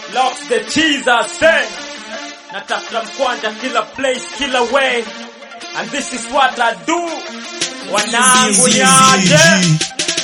Locks the cheese I say. Natafuta mkwanja kila place, kila way. And this is what I do. Wanangu niaje.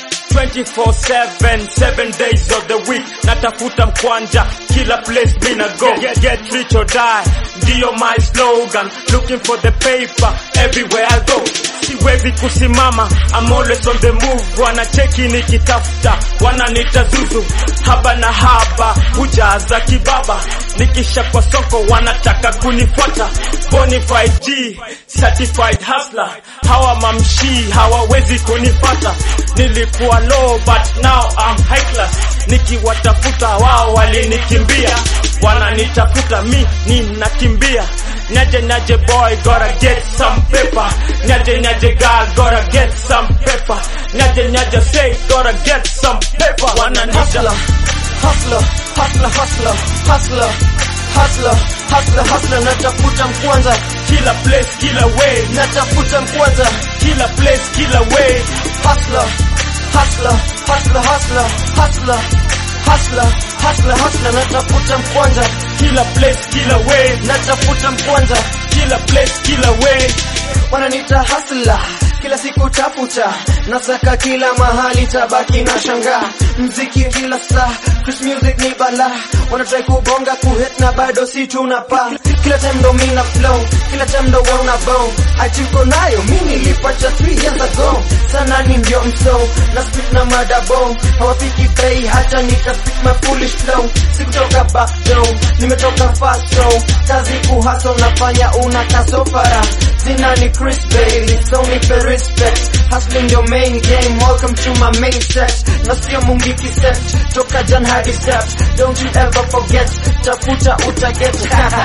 24-7, 7 days of the week Natafuta mkwanja, kila place mina go get, get rich or die, ndiyo my slogan Looking for the paper, everywhere I go Siwezi kusimama, I'm always on the move Wanacheki nikitafuta, wananita zuzu Haba na haba, hujaza kibaba Nikisha kwa soko, wanataka kunifuata Bonafide G, certified hustler Hawa mamshi, hawawezi kunipata Nilikuwa low but now I'm high class Nikiwatafuta wao walinikimbia Wananitafuta mi ninakimbia Nyaje nyaje boy gotta get some paper Nyaje nyaje girl gotta get some paper Nyaje nyaje say gotta get some paper Wananita hustler, hustler, hustler, hustler, hustler, hustler, hustler, hustler, natafuta mkwanza, kila place kila way natafuta mkwanza, Kila place kila way hustler, hustler, hustler, hustler, hustler, hustler, hustler, hustler, natafuta mkwanza, Kila place kila way natafuta mkwanza, Kila place kila way wananiita hustler kila siku tafuta nasaka kila mahali tabaki na shanga mziki kila saa Chris music ni bala wanatrai kubonga kuhit na bado si tunapa kila time ndo mina flow kila time ndo wana bow achiko nayo mi nilipata 3 years ago sana ni ndio mso na spit na madabo hawafiki bei hata nika spit my foolish flow sikutoka back though nimetoka fast though kazi kuhaso nafanya una kasofara Sina ni Chris Bailey, so me for respect Hustling your main game, welcome to my main set Na sio mungiki set, toka jan hadi steps Don't you ever forget, tafuta utaget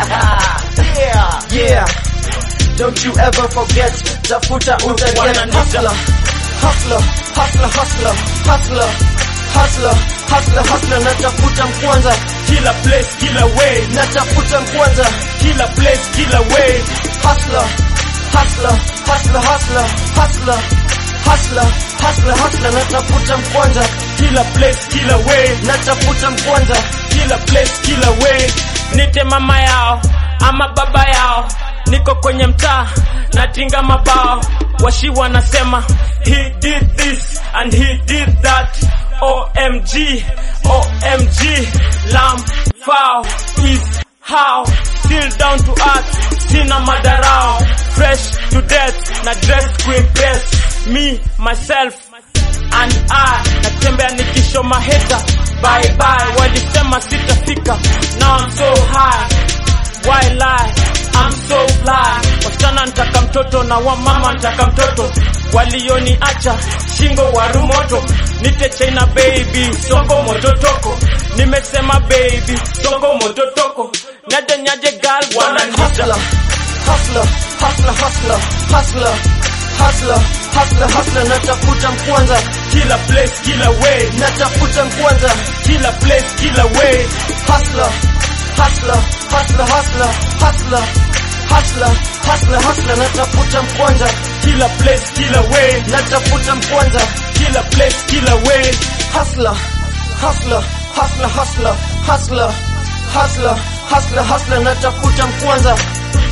Yeah, yeah Don't you ever forget, tafuta utaget Wananita. Hustler, hustler, hustler, hustler, hustler, hustler, hustler, hustler Natafuta mkwanza, Kila place kila way natafuta mkwanza Kila place kila way hustler, hustler, hustler, hustler, hustler, hustler, hustler, hustler, natafuta mkwanja, Kila place kila way natafuta mkwanja, Kila place kila way Nite mama yao ama baba yao Niko kwenye mtaa natinga mabao Washi wanasema He did this and he did that OMG OMG Lam Foul is how Still down to earth Sina madarao Fresh to death Na dress kuimpress Me myself and I natembea nikisho maheta bye bye walisema sitafika now I'm so high why lie I'm so fly wasichana ntaka mtoto na wamama ntaka mtoto walioniacha shingo warumoto nite China baby songo mototoko nimesema baby songo mototoko nyaje nyaje girl wananita hustler, hustler, hustler, hustler, hustler, hustler, hustler, hustler, natafuta mkwanja, kila place kila way natafuta mkwanja, kila place kila way hustler, hustler, hustler, hustler, hustler, hustler, hustler, hustler, natafuta mkwanja, kila place kila way natafuta mkwanja, kila place kila way hustler, hustler, hustler, hustler, hustler, hustler, hustler, hustler, natafuta mkwanza,